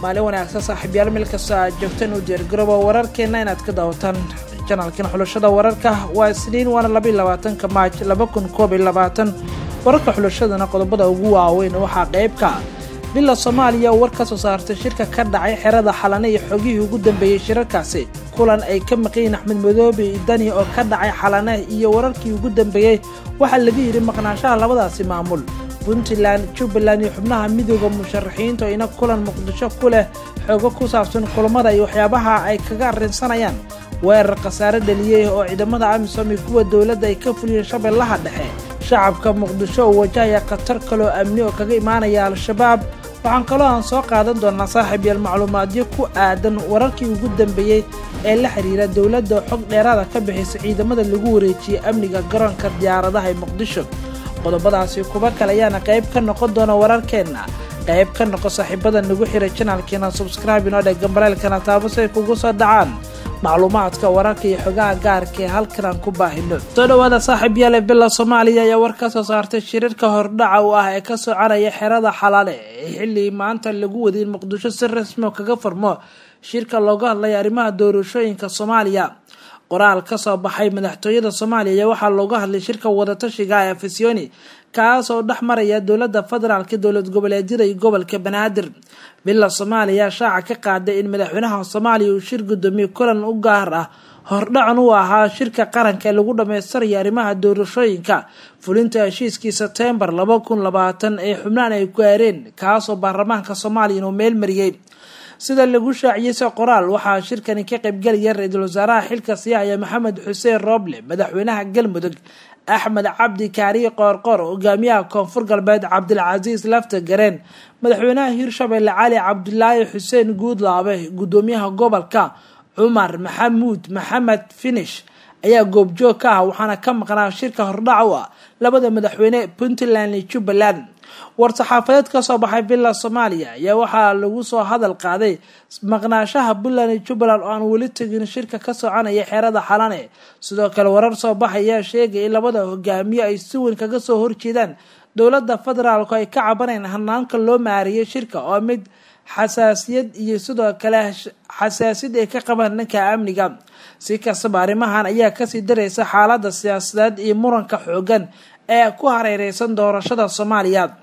maalin wanaagsan saaxiibyaal meel kastoo aad joogtaan u diyaargarooba wararkeenna inaad ka daawataan janalkan xulashada wararka waa isniin waana labaiy labaatanka maaj laba kun koob iyo labaatan wararka xulashadana qodobada ugu waaweyn waxaa qeybka bila soomaaliya war ka soo saartay shirka ka dhacay xerada xalane iyo xogihii ugu dambeeyey shirarkaasi kulan ay ka maqayiin axmed madoobe dani oo ka dhacay xalane iyo wararkii ugu dambeeyey waxaa laga yidhi maqnaanshaha labadaasi maamul puntland jubbaland iyo xubnaha midooda musharaxiinta oo ina kulan muqdisho ku leh xoogo ku saabsan kulamada iyo waxyaabaha ay kaga arrinsanayaan weerar khasaare dhaliyey oo ciidamada amisom iyo kuwa dowladda ay ka fuliyeen shabeellaha dhexe shacabka muqdisho oo wajahaya khatar kaloo amni oo kaga imaanaya al-shabaab waxaan kaloo aan soo qaadan doonaa saaxiib yaal macluumaadyo ku aadan wararkii ugu dambeeyey ee la xiriira dowladda xog dheeraada ka bixisa ciidamada lagu wareejiyey amniga garoonka diyaaradaha ee muqdisho qodobadaasi kuba kale ayaana qayb ka noqon doona wararkeenna qayb ka noqo saaxiibada nagu xiray janaalkeena subscribe inoo dheg gambaleelkana taabo si ay kugu soo dhacaan macluumaadka wararka iyo xogaha gaarka ee halkan aan ku baahino soo dhawaada saaxiib yaale bila soomaaliya ayaa war ka soo saartay shirarka hordhaca u ah ee ka soconaya xerada xalaale ee xilli maanta lagu waday in muqdisho si rasmi oo kaga furmo shirka looga hadlaya arrimaha doorashooyinka soomaaliya qoraal ka soo baxay madaxtooyada soomaaliya ayaa waxaa looga hadlay shirka wadatashiga ee afisyooni kaas oo dhex maraya dowladda federaalka dowlad goboleedyada iyo gobolka banaadir bila soomaaliya shaaca ka qaaday in madaxweynaha soomaaliya uu shir gudoomiye kulan u gaar ah hordhacan u ahaa shirka qaranka ee lagu dhammaystiraya arrimaha doorashooyinka fulinta heshiiskii sebteembar laba kun labaatan ee xubnaan ay gaareen kaasoo baarlamaanka soomaaliya inuu meel mariyey sida lagu shaaciyey se qoraal waxaa shirkani ka qaybgelaya ra-iisul wasaaraha xilka siyaaya maxamed xuseen rooble madaxweynaha galmudug axmed cabdi kaariye qoorqoor hogaamiyaha koonfur galbeed cabdilcasiis lafta gareen madaxweynaha hirshabelle cali cabdulaahi xuseen guudlaabe gudoomiyaha gobolka cumar maxamuud maxamed finish ayaa goobjoog ka ah waxaana ka maqnaa shirka hordhac u ah labada madaxweyne puntland iyo jubbaland war-saxaafadeed ka soo baxay villa soomaaliya ayaa waxaa lagu soo hadal qaaday maqnaashaha puntland iyo jubbaland oo aan weli tegin shirka ka soconaya xeerada xalane sidoo kale warar soo baxayaa sheegay in labada hogaamiye ay si weyn kaga soo horjeedaan dowladda federaalku ay ka cabaneen hanaanka loo maariyay shirka oo mid xasaasiyad iyo sidoo kale xasaasiyad ay ka qabaan dhanka amniga si kastaba arrimahan ayaa kasii daraysa xaalada siyaasadeed iyo muranka xoogan ee ku hareereysan doorashada soomaaliya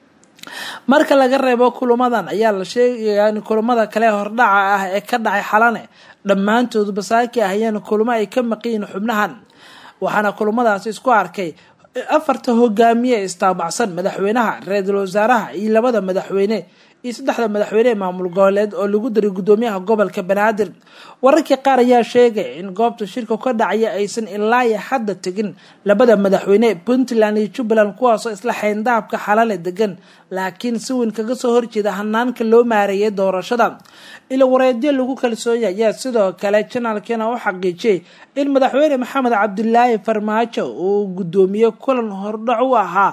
marka laga reebo kulamadan ayaa la sheegayaa in kulamada kale hordhaca ah ee ka dhacay xalane dhammaantood basaaki ahayeen kulamo ay ka maqiyiin xubnahan waxaana kulamadaasi isku arkay afarta hogaamiye istaabacsan madaxweynaha ra-iisul wasaaraha iyo labada madaxweyne iyo saddexda madaxweyne ee maamul goboleed oo lagu daray gudoomiyaha gobolka banaadir wararkii qaar ayaa sheegay in goobta shirka ka dhacaya aysan ilaayo hadda tegin labada madaxweyne puntland iyo jubbaland kuwaasoo isla xayndaabka xalale degan laakiin si weyn kaga soo horjeeda hanaanka loo maareeyay doorashada ilo wareedyo lagu kalsoonya ayaa sidoo kale janaalkeena u xaqiijiyay in madaxweyne maxamed cabdilaahi farmaajo uu gudoomiye kulan hordhac u ahaa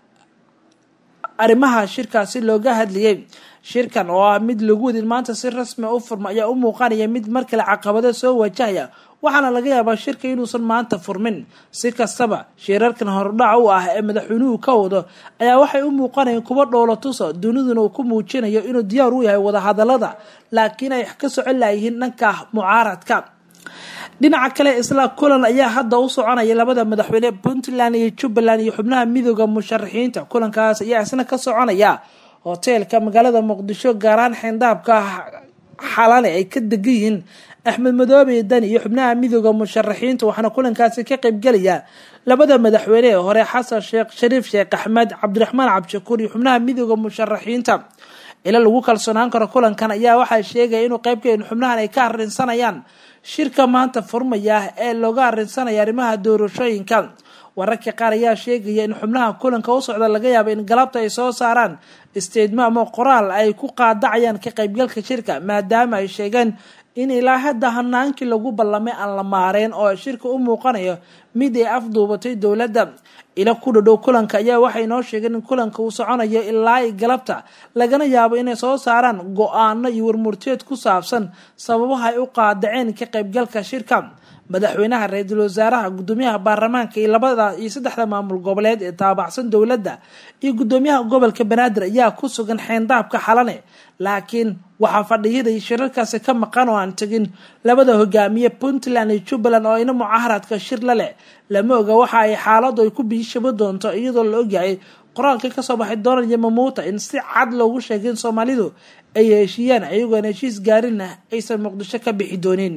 arrimaha shirkaasi looga hadlayay shirkan oo ah mid lagu wadin maanta si rasmi u furma ayaa u muuqanaya mid mar kale caqabado soo wajahaya waxaana laga yaabaa shirka inuusan maanta furmin si kastaba shirarkan hordhac u ah ee madaxweynuhu ka wado ayaa waxay u muuqanayeen kuwa dhoolo tuso duniduna uu ku muujinayo inuu diyaar u yahay wadahadalada laakiin ay ka socon layihiin dhanka mucaaradka dhinaca kale isla kulan ayaa hadda u soconaya labada madaxweyne puntland iyo jubbaland iyo xubnaha midooda musharaxiinta kulankaas ayaa isna ka soconaya hoteelka magaalada muqdisho gaaraan xeyndaabka xalane ay ka degan yihiin axmed madoobe dani iyo xubnaha midooda musharaxiinta waxaana kulankaasi ka qaybgelaya labada madaxweyne ee hore xasan sheekh shariif sheekh axmed cabdiraxmaan cabdishakuur iyo xubnaha midooda musharaxiinta ila lagu kalsoonaan karo kulankan ayaa waxaa sheegaya inuu qeybka in xubnahan ay ka arrinsanayaan shirka maanta furmaya ee looga arrinsanaya arrimaha doorashooyinka wararka qaar ayaa sheegaya in xubnaha kulanka u socda laga yaabo in galabta ay soo saaraan isteedmo ama qoraal ay ku qaadacayaan ka qaybgalka shirka maadaama ay sheegeen in ilaa hadda hanaankii lagu ballamay aan la maareen oo shirka u muuqanayo mid ay afduubatay dowladda ila ku dhadhow kulanka ayaa waxay noo sheegeen in kulanka uu soconayo ilaa i galabta lagana yaabo inay soo saaraan go-aano iyo warmurteed ku saabsan sababaha ay u qaadaceen ka qaybgalka shirka madaxweynaha ra-iisul wasaaraha gudoomiyaha baarlamaanka iyo labada iyo saddexda maamul goboleed ee taabacsan dowladda iyo gudoomiyaha gobolka banaadir ayaa ku sugan xeyndaabka xalane laakiin waxaa fadhiyada iyo shirarkaasi ka maqan oo aan tegin labada hogaamiye puntland iyo jubbaland oo ina mucaaharadka shir la leh lama oga waxa ay xaaladu ay ku biishabo doonto iyadoo la ogyahay qoraalka kasoo baxay donald yamamuuta in si cad loogu sheegay in soomaalidu ay heshiiyaan ayagoon heshiis gaarinna aysan muqdisho ka bixi doonin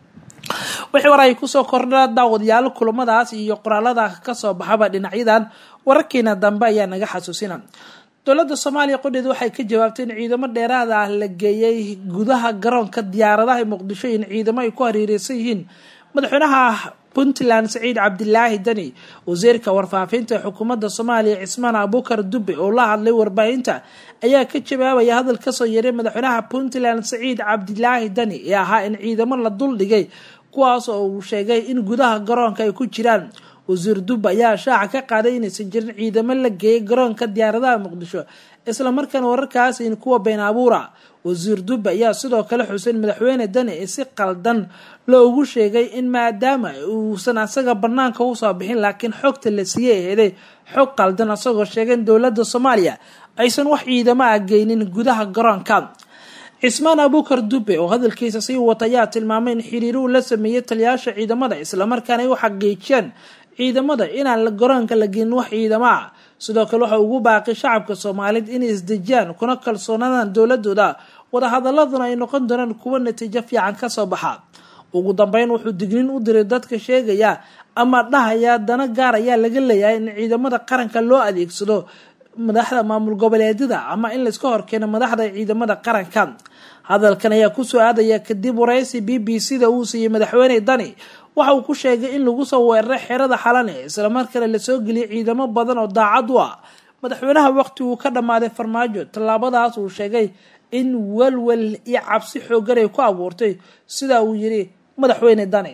wixii war ay kusoo kordha daawadayaal kulamadaas iyo qoraalada kasoo baxaba dhinacyadan wararkiina dambe ayaa naga xasuusina dowladda soomaaliya qodheed waxay ka jawaabtay in ciidamo dheeraada ah la geeyey gudaha garoonka diyaaradaha muqdisho in ciidamo ay ku hareereysan yihiin madaxweynaha puntland saciid cabdilaahi dani wasiirka warfaafinta ee xukuumadda soomaaliya cismaan abuukar dube oo la hadlay warbaahinta ayaa ka jawaabaya hadal kasoo yeeray madaxweynaha puntland saciid cabdilaahi dani ee ahaa in ciidamo la duldhigay kuwaas oo uu sheegay in gudaha garoonka ay ku jiraan wasiir dube ayaa shaaca ka qaaday inaysan jirin ciidamo la geeyay garoonka diyaaradaha muqdisho islamarkaana wararkaas in kuwa been abuura wasiir dube ayaa sidoo kale xuseen madaxweyne dani ee si qaldan loogu sheegay in maadaama uusan asaga banaanka usoo bixin laakiin xogta la siiyey aheeday xog qaldan asagoo sheegay in dowladda soomaaliya aysan wax ciidamo ah geynin gudaha garoonka cismaan abuukar dube oo hadalkiisa sii wata ayaa tilmaamay in xiriiruhu la sameeyey taliyaasha ciidamada islamarkaana ay u xaqiijiyaan ciidamada inaan garoonka la geenin wax ciidamo ah sidoo kale waxa ugu baaqay shacabka soomaaliyeed inay isdejiyaan kuna kalsoonaadaan dowladooda wadahadaladuna ay noqon doonaan kuwo natiijo fiican kasoo baxa ugu dambeyn wuxuu digniin u diray dadka sheegaya ama dhahaya dana gaar ayaa laga leeyahay in ciidamada qaranka loo adeegsado madaxda maamul goboleedyada ama in layska horkeeno madaxda ciidamada qaranka hadalkan ayaa kusoo aadaya kadib waraysi b b c da uu siiyey madaxweyne dani waxa uu ku sheegay in lagu soo weeraray xerada xalane islamarkaana lasoo geliyay ciidamo badan oo daacad u ah madaxweynaha waqti uu ka dhammaaday farmaajo tallaabadaas uu sheegay in welwel iyo cabsi xoogan ay ku abuurtay sida uu yiri madaxweyne dani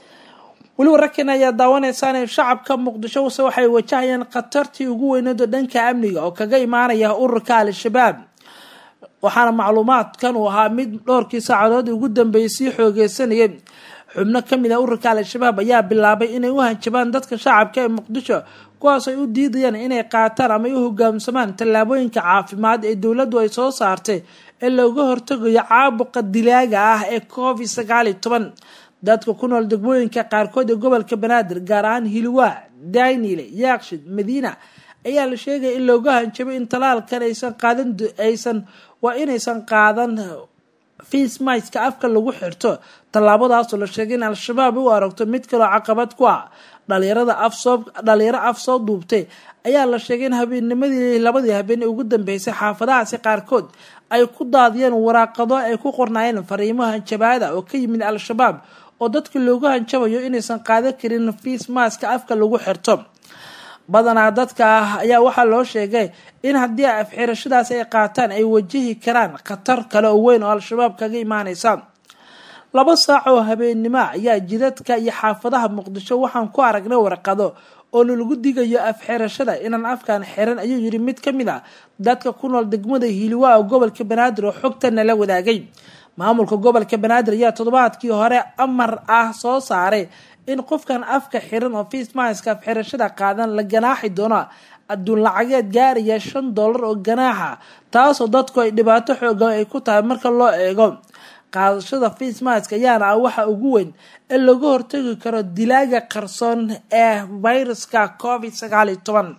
weli wararkeena ayaa daawaneysaan shacabka muqdisho use waxay wajahayaan khatartii ugu weyneed oo dhanka amniga oo kaga imaanaya ururka al-shabaab waxaana macluumaadkan uu ahaa mid dhowrkii saacadood ugu dambeeyay sii xoogeysanayay xubno kamid ah ururka al-shabaab ayaa bilaabay inay u hanjabaan dadka shacabka ee muqdisho kuwaas ay u diidayaan inay qaataan ama ay u hogaamsamaan tallaabooyinka caafimaad ee dowladdu ay soo saartay ee looga hortagayo caabuqa dilaaga ah ee covid sagaal iyo toban dadka ku nool degmooyinka qaarkood ee gobolka banaadir gaar ahaan hilwaa daynile yaakshid madiina ayaa la sheegaya in looga hanjabay in talaalkan aysan qaadan aysan waa inaysan qaadan fiismaiska afka lagu xirto tallaabadaasoo la sheegay in al-shabaab u aragto mid kaloo caqabad ku ah dhalinyarada afsoo dhalinyaro af soo duubtay ayaa la sheegay in habeennimadii labadii habeen ee ugu dambeysay xaafadahaasi qaarkood ay ku daadiyeen waraaqado ay ku qornaayeen fariimo hanjabaada oo ka yimid al-shabaab oo dadka loogu hanjabayo inaysan qaadan karin fiismaska afka lagu xirto badanaa dadka ah ayaa waxaa loo sheegay in haddii afxirashadaas ay qaataan ay wajihi karaan khatar kale oo weyn oo al-shabaab kaga imaaneysa laba saac oo habeennimo ayaa jidadka iyo xaafadaha muqdisho waxaan ku aragnay warqado oo lalagu digayo afxirashada inaan afkan xiran ayuu yiri mid ka mid a dadka ku nool degmada hiiliwaa oo gobolka banaadir oo xogtana la wadaagay maamulka gobolka banaadir ayaa toddobaadkii hore amar ah soo saaray in qofkan afka xiran oo fiismaiska afxirashada qaadan la ganaaxi doono adduun lacageed gaaraya shan dollar oo ganaaxa taasoo dadku ay dhibaato xoogan ay ku tahay marka loo eego qaadashada fiismaiska ayaana ah waxa ugu weyn ee laga hortagi karo dilaaga qarsoon ee viruska covid sagaal iyo toban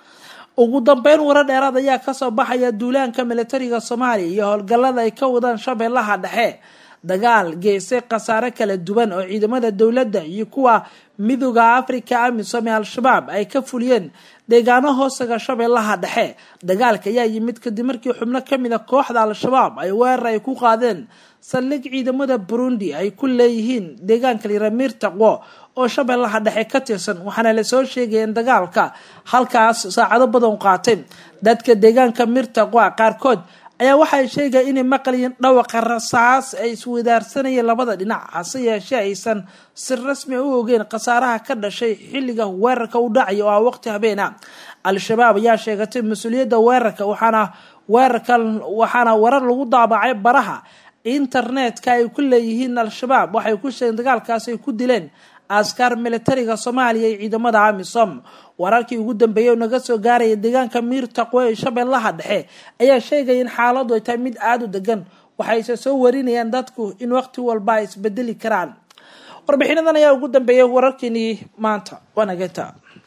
ugu dambeyn warar dheeraad ayaa kasoo baxaya duulaanka militariga soomaaliya iyo howlgallada ay ka wadaan shabeellaha dhexe dagaal geystay khasaare kala duwan oo ciidamada dowladda iyo kuwa midooda africa amisom ee al-shabaab ay ka fuliyeen deegaano hoostaga shabeellaha dhexe dagaalka ayaa yimid kadib markii xubno kamid a kooxda al-shabaab ay weerar ay ku qaadeen saldhig ciidamada burundi ay ku leeyihiin deegaanka liramir taqwo oo shabeellaha dhexe ka tirsan waxaana lasoo sheegaya in dagaalka halkaas saacado badan qaatay dadka deegaanka mirtaqwa qaarkood ayaa waxay sheegaya inay maqlayeen dhawaqa rasaas ay iswadaarsanayeen labada dhinac hase yeeshee aysan si rasmi u ogeen khasaaraha ka dhashay xilliga weerarka u dhacaya oo ah waqti habeena al-shabaab ayaa sheegatay mas-uuliyadda weerarka waxaana weerarkan waxaana warar lagu daabacay baraha internetka ay ku leeyihiin al-shabaab waxay ku sheegeen dagaalkaas ay ku dileen askar militariga soomaaliya iyo ciidamada amisom wararkii ugu dambeeyay oo naga soo gaaraya deegaanka miir taqwe ee shabeellaha dhexe ayaa sheegaya in xaaladu ay tahay mid aada u degan waxayse soo warinayaan dadku in waqti walba ay isbedeli karaan warbixinadan ayaa ugu dambeeyay wararkeenii maanta waanageta